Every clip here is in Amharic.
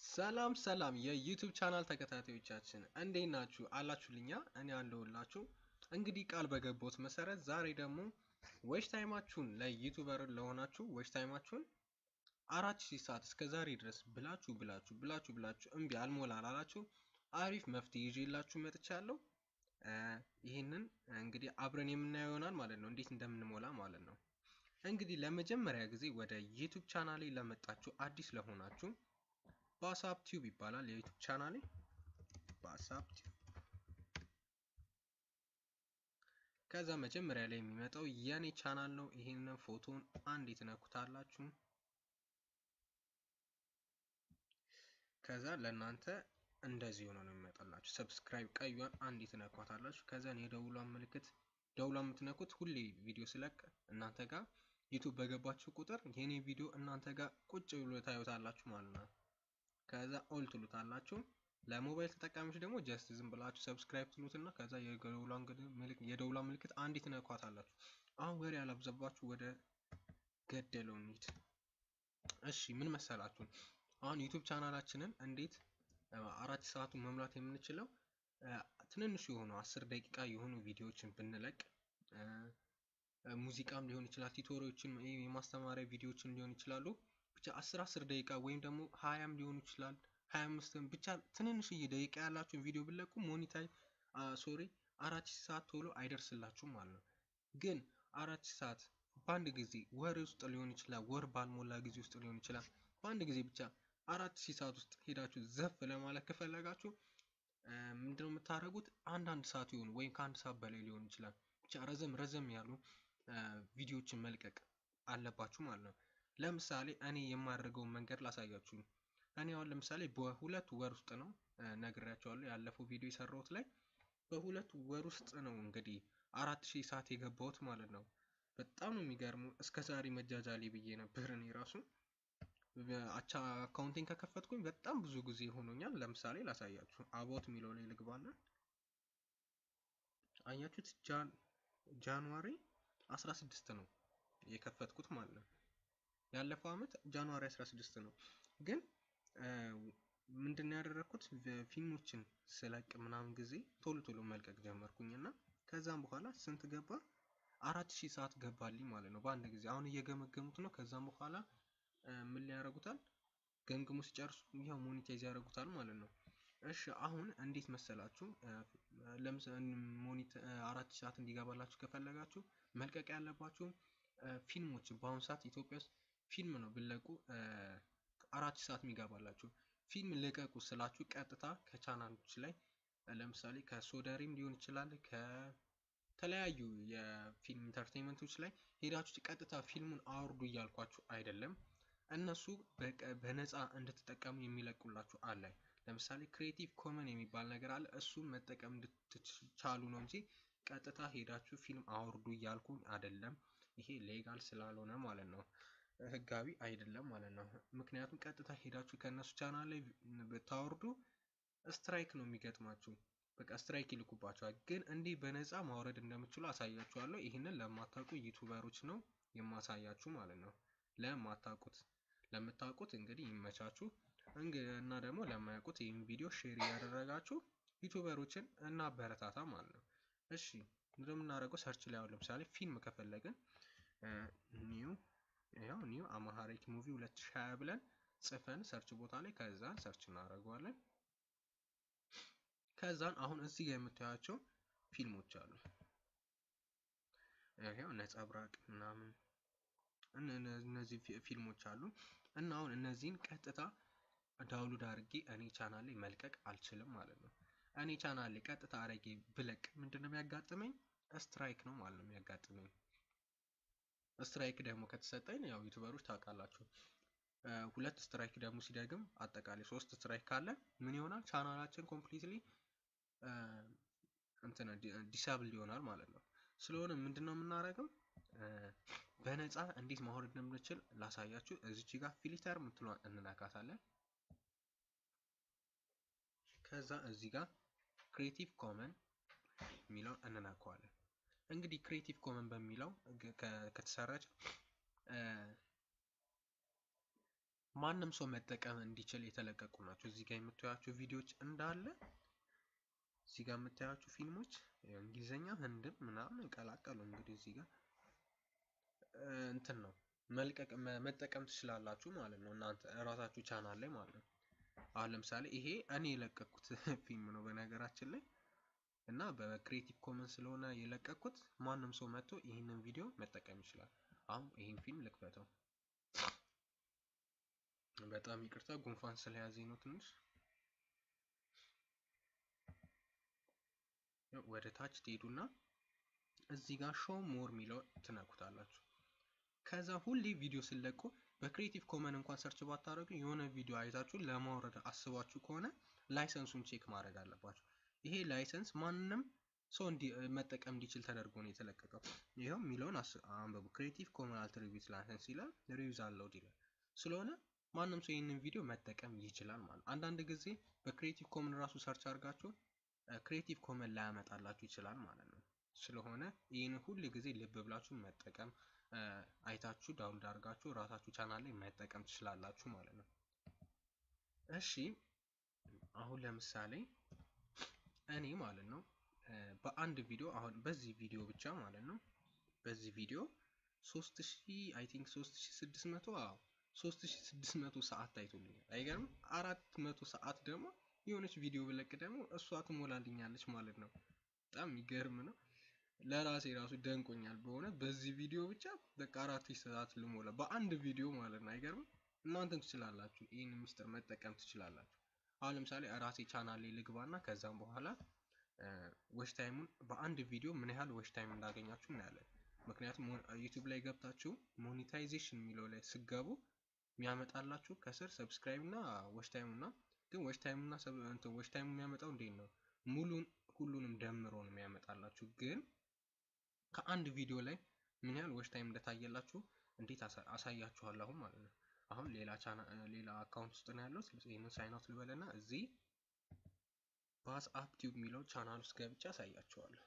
ሰላም ሰላም የዩቱብ ቻናል ተከታታዮቻችን እንዴት ናችሁ? አላችሁልኛ? እኔ አለሁላችሁ። እንግዲህ ቃል በገባሁት መሰረት ዛሬ ደግሞ ዌች ታይማችሁን ለዩቱበር ለሆናችሁ ዌች ታይማችሁን አራት ሺህ ሰዓት እስከ ዛሬ ድረስ ብላችሁ ብላችሁ ብላችሁ ብላችሁ እምቢ አልሞላ ላላችሁ አሪፍ መፍትሄ ይዤላችሁ መጥቻለሁ። ይህንን እንግዲህ አብረን የምናየው ይሆናል ማለት ነው፣ እንዴት እንደምንሞላ ማለት ነው። እንግዲህ ለመጀመሪያ ጊዜ ወደ ዩቱብ ቻናሌ ለመጣችሁ አዲስ ለሆናችሁ ባሳፕ ቲዩብ ይባላል የዩቱብ ቻናሌ ባሳፕ ቲዩብ። ከዛ መጀመሪያ ላይ የሚመጣው የኔ ቻናል ነው። ይህንን ፎቶን አንድ ትነኩታላችሁ። ከዛ ለእናንተ እንደዚህ ሆኖ ነው የሚመጣላችሁ። ሰብስክራይብ ቀዩን አንድ ትነኳታላችሁ። ከዛ የደውሏን ምልክት ደውሏን የምትነኩት ሁሌ ቪዲዮ ስለቅ እናንተ ጋር ዩቱብ በገባችሁ ቁጥር የኔ ቪዲዮ እናንተ ጋር ቁጭ ብሎ ታዩታላችሁ ማለት ነው። ከዛ ኦል ትሉታላችሁ። ለሞባይል ተጠቃሚዎች ደግሞ ጀስት ዝም ብላችሁ ሰብስክራይብ ትሉትና ከዛ የደውሏን ምልክት አንዲት ነኳታላችሁ። አሁን ወሬ ያላብዛባችሁ ወደ ገደለው እንሂድ። እሺ ምን መሰላችሁ? አሁን ዩቱብ ቻናላችንን እንዴት አራት ሰዓቱን መሙላት የምንችለው ትንንሹ የሆኑ አስር ደቂቃ የሆኑ ቪዲዮዎችን ብንለቅ ሙዚቃም ሊሆን ይችላል፣ ቲቶሪዎችን የማስተማሪያ ቪዲዮዎችን ሊሆን ይችላሉ ብቻ አስር አስር ደቂቃ ወይም ደግሞ ሀያም ሊሆኑ ይችላል ሀያ አምስትም ብቻ ትንንሽዬ ደቂቃ ያላችሁን ቪዲዮ ብለቁ ሞኒታይ ሶሪ አራት ሺህ ሰዓት ቶሎ አይደርስላችሁም ማለት ነው። ግን አራት ሺህ ሰዓት በአንድ ጊዜ ወር ውስጥ ሊሆን ይችላል፣ ወር ባልሞላ ጊዜ ውስጥ ሊሆን ይችላል። በአንድ ጊዜ ብቻ አራት ሺህ ሰዓት ውስጥ ሄዳችሁ ዘፍ ለማለት ከፈለጋችሁ ምንድነው የምታደርጉት? አንዳንድ ሰዓት ይሆኑ ወይም ከአንድ ሰዓት በላይ ሊሆን ይችላል። ብቻ ረዘም ረዘም ያሉ ቪዲዮዎችን መልቀቅ አለባችሁ ማለት ነው። ለምሳሌ እኔ የማደርገውን መንገድ ላሳያችሁ። እኔ አሁን ለምሳሌ በሁለት ወር ውስጥ ነው ነግሬያቸዋለሁ። ያለፈው ቪዲዮ የሰራሁት ላይ በሁለት ወር ውስጥ ነው እንግዲህ አራት ሺህ ሰዓት የገባሁት ማለት ነው። በጣም ነው የሚገርሙ። እስከ ዛሬ መጃጃሌ ብዬ ነበር እኔ ራሱ አቻ አካውንቲንግ ከከፈትኩኝ በጣም ብዙ ጊዜ ሆኖኛል። ለምሳሌ ላሳያችሁ። አባውት የሚለው ላይ ልግባና አያችሁት፣ ጃንዋሪ 16 ነው የከፈትኩት ማለት ነው። ያለፈው አመት ጃንዋሪ 16 ነው። ግን ምንድን ያደረግኩት ፊልሞችን ስለቅ ምናምን ጊዜ ቶሎ ቶሎ መልቀቅ ጀመርኩኝ እና ከዛም በኋላ ስንት ገባ? አራት ሺህ ሰዓት ገባልኝ ማለት ነው በአንድ ጊዜ። አሁን እየገመገሙት ነው። ከዛም በኋላ ምን ሊያደርጉታል? ገምግሙ ሲጨርሱ ያው ሞኒታይዝ ያደርጉታል ማለት ነው። እሺ አሁን እንዴት መሰላችሁ? ለምሳሌ ሞኒት አራት ሺህ ሰዓት እንዲገባላችሁ ከፈለጋችሁ መልቀቅ ያለባችሁ ፊልሞች በአሁኑ ሰዓት ኢትዮጵያ ውስጥ ፊልም ነው ብለቁ አራት ሰዓት የሚገባላችሁ ፊልም ልቀቁ ስላችሁ ቀጥታ ከቻናሎች ላይ ለምሳሌ ከሶደሪም ሊሆን ይችላል ከተለያዩ የፊልም ኢንተርቴንመንቶች ላይ ሄዳችሁ ቀጥታ ፊልሙን አውርዱ እያልኳችሁ አይደለም። እነሱ በነፃ እንድትጠቀሙ የሚለቁላችሁ አለ። ለምሳሌ ክሬቲቭ ኮመን የሚባል ነገር አለ። እሱን መጠቀም እንድትቻሉ ነው እንጂ ቀጥታ ሄዳችሁ ፊልም አውርዱ እያልኩኝ አይደለም። ይሄ ሌጋል ስላልሆነ ማለት ነው ህጋዊ አይደለም ማለት ነው። ምክንያቱም ቀጥታ ሄዳችሁ ከእነሱ ቻናል ላይ ብታወርዱ ስትራይክ ነው የሚገጥማችሁ። በቃ ስትራይክ ይልኩባቸዋል። ግን እንዲህ በነፃ ማውረድ እንደምችሉ አሳያችኋለሁ። ይህንን ለማታውቁ ዩቱበሮች ነው የማሳያችሁ ማለት ነው። ለማታውቁት ለምታውቁት እንግዲህ ይመቻችሁ እና ደግሞ ለማያውቁት ይህን ቪዲዮ ሼር እያደረጋችሁ ዩቱበሮችን እናበረታታ ማለት ነው። እሺ እንደምናደርገው ሰርች ላይ አሁን ለምሳሌ ፊልም ከፈለግን ኒው ያው ኒው አማሃሪክ ሙቪ 2020 ብለን ጽፈን ሰርች ቦታ ላይ ከዛን ሰርች እናደርገዋለን። ከዛን አሁን እዚህ ጋር የምታያቸው ፊልሞች አሉ። ያው ነጸብራቅ ምናምን እነዚህ ፊልሞች አሉ እና አሁን እነዚህን ቀጥታ ዳውንሎድ አድርጌ እኔ ቻናል ላይ መልቀቅ አልችልም ማለት ነው። እኔ ቻናል ላይ ቀጥታ አድርጌ ብለቅ ምንድን ነው የሚያጋጥመኝ? ስትራይክ ነው ማለት ነው የሚያጋጥመኝ። ስትራይክ ደግሞ ከተሰጠኝ ያው ዩቱበሮች ታውቃላችሁ፣ ሁለት ስትራይክ ደግሞ ሲደግም አጠቃላይ ሶስት ስትራይክ ካለ ምን ይሆናል? ቻናላችን ኮምፕሊትሊ እንትን ዲሳብል ይሆናል ማለት ነው። ስለሆነ ምንድን ነው የምናደርገው? በነፃ እንዴት ማውረድ እንደምንችል ላሳያችሁ። እዚች ጋር ፊልተር የምትለዋን እንነካታለን። ከዛ እዚህ ጋር ክሬቲቭ ኮመን የሚለውን እንነካዋለን። እንግዲህ ክሬቲቭ ኮመን በሚለው ከተሰራጭ ማንም ሰው መጠቀም እንዲችል የተለቀቁ ናቸው። እዚህ ጋር የምታዩቸው ቪዲዮዎች እንዳለ እዚህ ጋር የምታዩቸው ፊልሞች እንግሊዘኛ፣ ህንድም ምናምን ቀላቀሉ። እንግዲህ እዚህ ጋር እንትን ነው መልቀቅ መጠቀም ትችላላችሁ ማለት ነው እናንተ እራሳችሁ ቻናል ላይ ማለት ነው። አሁን ለምሳሌ ይሄ እኔ የለቀኩት ፊልም ነው በነገራችን ላይ እና በክሬቲቭ ኮመንስ ስለሆነ የለቀኩት ማንም ሰው መጥቶ ይህንን ቪዲዮ መጠቀም ይችላል። አሁን ይህን ፊልም ልክፈተው። በጣም ይቅርታ ጉንፋን ስለያዘኝ ነው ትንሽ። ወደ ታች ትሄዱና እዚህ ጋር ሾው ሞር የሚለው ትነኩታላችሁ። ከዛ ሁሌ ቪዲዮ ስለቁ በክሬቲቭ ኮመን እንኳን ሰርች ባታደርጉ የሆነ ቪዲዮ አይታችሁ ለማውረድ አስባችሁ ከሆነ ላይሰንሱን ቼክ ማድረግ አለባችሁ። ይሄ ላይሰንስ ማንም ሰው መጠቀም እንዲችል ተደርጎ ነው የተለቀቀው። ይኸው የሚለውን አንብቡ። ክሬቲቭ ኮመን አልትሪቢዩት ላይሰንስ ይላል፣ ሪዩዝ አለውድ ይላል። ስለሆነ ማንም ሰው ይህንን ቪዲዮ መጠቀም ይችላል ማለት ነው። አንዳንድ ጊዜ በክሬቲቭ ኮመን ራሱ ሰርች አድርጋችሁ ክሬቲቭ ኮመን ላያመጣላችሁ ይችላል ማለት ነው። ስለሆነ ይህን ሁል ጊዜ ልብ ብላችሁ መጠቀም አይታችሁ ዳውንሎድ አድርጋችሁ ራሳችሁ ቻናል ላይ መጠቀም ትችላላችሁ ማለት ነው። እሺ አሁን ለምሳሌ እኔ ማለት ነው በአንድ ቪዲዮ አሁን በዚህ ቪዲዮ ብቻ ማለት ነው በዚህ ቪዲዮ 3000 አይ ቲንክ 3600 አዎ 3600 ሰዓት ታይቶልኛል። አይገርም? 400 ሰዓት ደግሞ የሆነች ቪዲዮ ብለቅ ደግሞ እሷ ትሞላልኛለች ማለት ነው። በጣም የሚገርም ነው። ለራሴ ራሱ ደንቆኛል በሆነ በዚህ ቪዲዮ ብቻ በቃ አራት ሰዓት ልሞላ በአንድ ቪዲዮ ማለት ነው። አይገርም? እናንተም ትችላላችሁ። ይህን ሚስጥር መጠቀም ትችላላችሁ። አሁን ለምሳሌ ራሴ ቻናል ላይ ልግባና ከዛም በኋላ ወሽ ታይሙን በአንድ ቪዲዮ ምን ያህል ወሽ ታይም እንዳገኛችሁ እናያለን። ምክንያቱም ዩቲዩብ ላይ ገብታችሁ ሞኔታይዜሽን የሚለው ላይ ስገቡ የሚያመጣላችሁ ከስር ሰብስክራይብ እና ወሽ ታይም እና ግን ወሽ ታይም እና ወሽ ታይም የሚያመጣው እንዴት ነው? ሙሉን ሁሉንም ደምሮ ነው የሚያመጣላችሁ። ግን ከአንድ ቪዲዮ ላይ ምን ያህል ወሽ ታይም እንደታየላችሁ እንዴት አሳያችኋለሁ አሁን ማለት ነው። አሁን ሌላ ቻና ሌላ አካውንት ውስጥ ነው ያለው። ይህንን ሳይን አውት ልበልና እዚህ ባስ አፕ ቲዩብ የሚለው ቻናል ውስጥ ገብቼ አሳያችኋለሁ።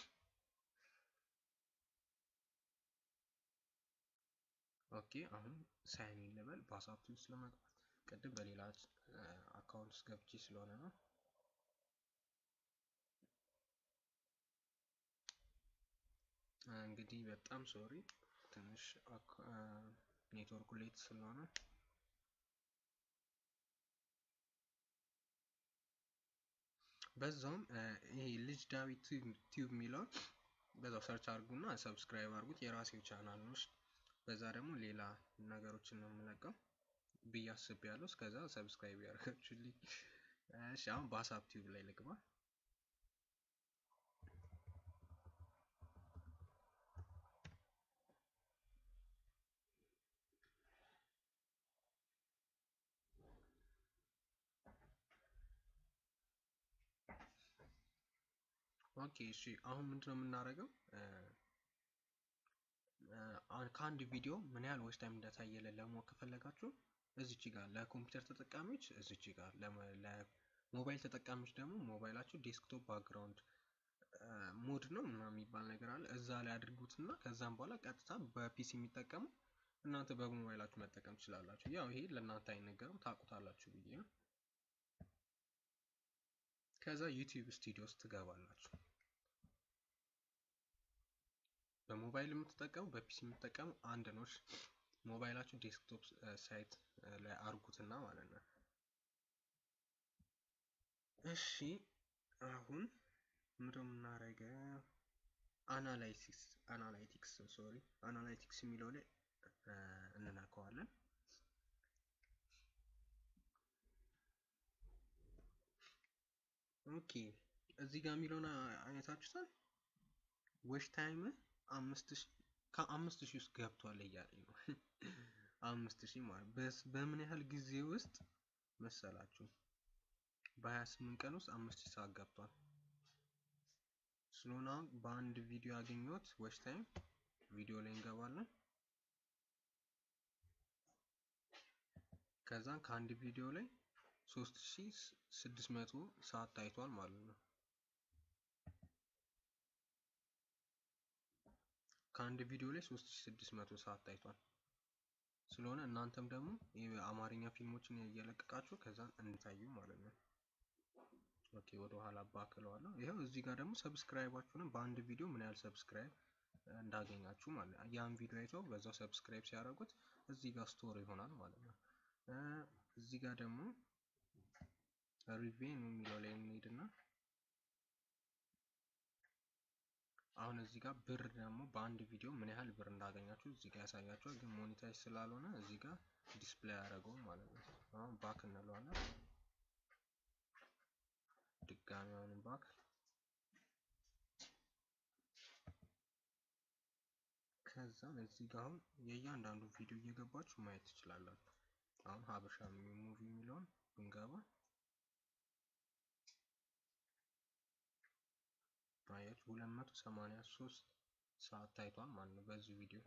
ኦኬ አሁን ሳይን ኢን ልበል ባስ አፕ ቲዩብ ውስጥ ለመግባት ቅድም በሌላ አካውንት ውስጥ ገብቼ ስለሆነ ነው። እንግዲህ በጣም ሶሪ ትንሽ ኔትወርኩ ሌት ስለሆነ በዛውም ይሄ ልጅ ዳዊት ቲዩብ የሚለውን በዛው ሰርች አድርጉና ሰብስክራይብ አድርጉት። የራሴው ቻናል ነው። በዛ ደግሞ ሌላ ነገሮችን ነው የምለቀው ብዬ አስቤያለሁ። እስከዛ ሰብስክራይብ ያደርጋችሁልኝ። እሺ አሁን በሀሳብ ቲዩብ ላይ ልግባ። ኦኬ እሺ አሁን ምንድነው የምናደርገው? ከአንድ ቪዲዮ ምን ያህል ዎች ታይም እንደታየለን ለማወቅ ከፈለጋችሁ እዚች ጋር ለኮምፒውተር ተጠቃሚዎች እዚች ጋር ለሞባይል ተጠቃሚዎች ደግሞ ሞባይላችሁ ዴስክቶፕ ባክግራውንድ ሞድ ነው ምናምን የሚባል ነገር አለ። እዛ ላይ አድርጉትና ከዛም በኋላ ቀጥታ በፒሲ የሚጠቀሙ እናንተ በሞባይላችሁ መጠቀም ትችላላችሁ። ያው ይሄ ለእናንተ አይነገርም ታውቁታላችሁ ብዬ ነው። ከዛ ዩቲዩብ ስቱዲዮ ውስጥ ትገባላችሁ። በሞባይል የምትጠቀሙ በፒሲ የምትጠቀሙ አንድ ነው። ሞባይላችሁ ዴስክቶፕ ሳይት ላይ አርጉትና ማለት ነው። እሺ አሁን ምንድነው የምናደርገው? አናላይሲክስ አናላይቲክስ ሶሪ አናላይቲክስ የሚለው ላይ እንነካዋለን። ኦኬ እዚህ ጋር የሚለውን አይነታችሁታል። ዌሽ ታይም አምስት ሺህ ከአምስት ሺህ ውስጥ ገብቷል እያለኝ ነው። አምስት ሺህ ማለት በምን ያህል ጊዜ ውስጥ መሰላችሁ? በሀያ ስምንት ቀን ውስጥ አምስት ሺህ ሰዓት ገብቷል። ስለሆነ አሁን በአንድ ቪዲዮ ያገኘሁት ዌሽ ታይም ቪዲዮ ላይ እንገባለን። ከዛን ከአንድ ቪዲዮ ላይ 3600 ሰዓት ታይቷል ማለት ነው። ከአንድ ቪዲዮ ላይ 3600 ሰዓት ታይቷል። ስለሆነ እናንተም ደግሞ የአማርኛ ፊልሞችን እየለቀቃችሁ ከዛን እንታዩ ማለት ነው። ኦኬ ወደ ኋላ ባክለዋለሁ። ይኸው እዚህ ጋር ደግሞ ሰብስክራይባችሁንም በአንድ ቪዲዮ ምን ያህል ሰብስክራይብ እንዳገኛችሁ ማለት ነው። ያን ቪዲዮ አይተው በዛው ሰብስክራይብ ሲያደርጉት እዚህ ጋር ስቶር ይሆናል ማለት ነው። እዚህ ጋር ደግሞ ሪቬኑ የሚለው ላይ እንሄድና አሁን እዚህ ጋር ብር ደግሞ በአንድ ቪዲዮ ምን ያህል ብር እንዳገኛችሁ እዚህ ጋር ያሳያችኋል። ግን ሞኔታይዝ ስላልሆነ እዚህ ጋር ዲስፕሌይ አያደርገውም ማለት ነው። አሁን ባክ እንለዋለን። ድጋሚ አሁንም ባክ ከዛም እዚህ ጋር አሁን የእያንዳንዱ ቪዲዮ እየገባችሁ ማየት ትችላላችሁ። አሁን ሀበሻ ሙቪ የሚለውን ብንገባ ማየት 283 ሰዓት ታይቷል ማለት ነው በዚህ ቪዲዮ።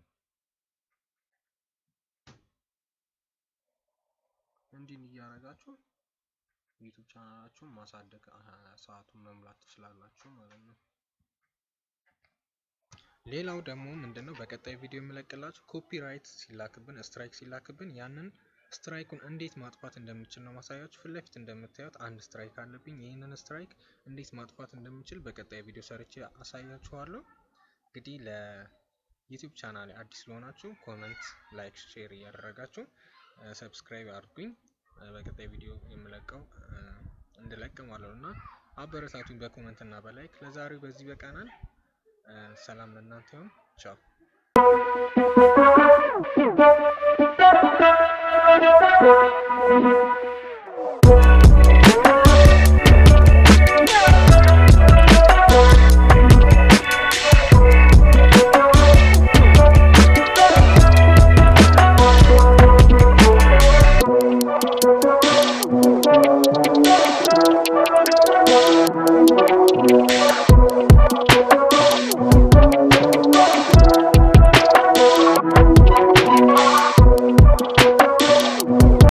እንዲህ እያደረጋችሁ ዩቱብ ቻናላችሁን ማሳደግ ሰዓቱን መሙላት ትችላላችሁ ማለት ነው። ሌላው ደግሞ ምንድነው በቀጣይ ቪዲዮ የምለቅላችሁ ኮፒራይት ሲላክብን ስትራይክ ሲላክብን ያንን ስትራይኩን እንዴት ማጥፋት እንደምችል ነው ማሳያችሁ። ፊት ለፊት እንደምታዩት አንድ ስትራይክ አለብኝ። ይህንን ስትራይክ እንዴት ማጥፋት እንደምችል በቀጣይ ቪዲዮ ሰርቼ አሳያችኋለሁ። እንግዲህ ለዩቲዩብ ቻናል አዲስ ለሆናችሁ ኮመንት፣ ላይክ፣ ሼር እያደረጋችሁ ሰብስክራይብ አድርጉኝ። በቀጣይ ቪዲዮ የምለቀው እንድለቅ ማለት ነው እና አበረታቱኝ በኮመንት እና በላይክ። ለዛሬው በዚህ በቃናል። ሰላም ለእናንተ ይሁን። ቻው Thank you.